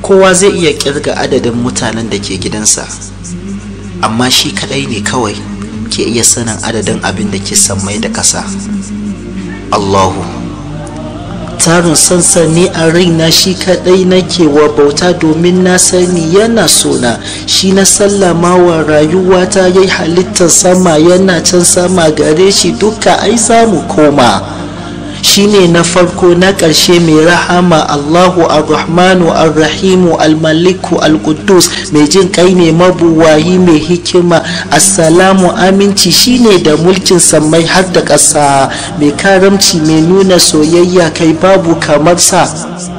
kowa zai iya kirga adadin mutanen da ke gidansa amma shi kadai ne kawai ke iya sanin adadin abin da ke sammai da ƙasa allahu tarin sansani a raina shi kadai nake wa bauta domin na sani yana sona shi na sallama wa rayuwata ya yi halittar sama yana can sama gare shi duka ai za mu koma shine na farko na ƙarshe mai rahama Allahu ar-Rahmanu ar-Rahimu al-Maliku al-Quddus mai jin kai ne mabuwayi mai hikima assalamu aminci shine da mulkin sammai har da ƙasa mai karamci mai nuna soyayya kai babu kamar sa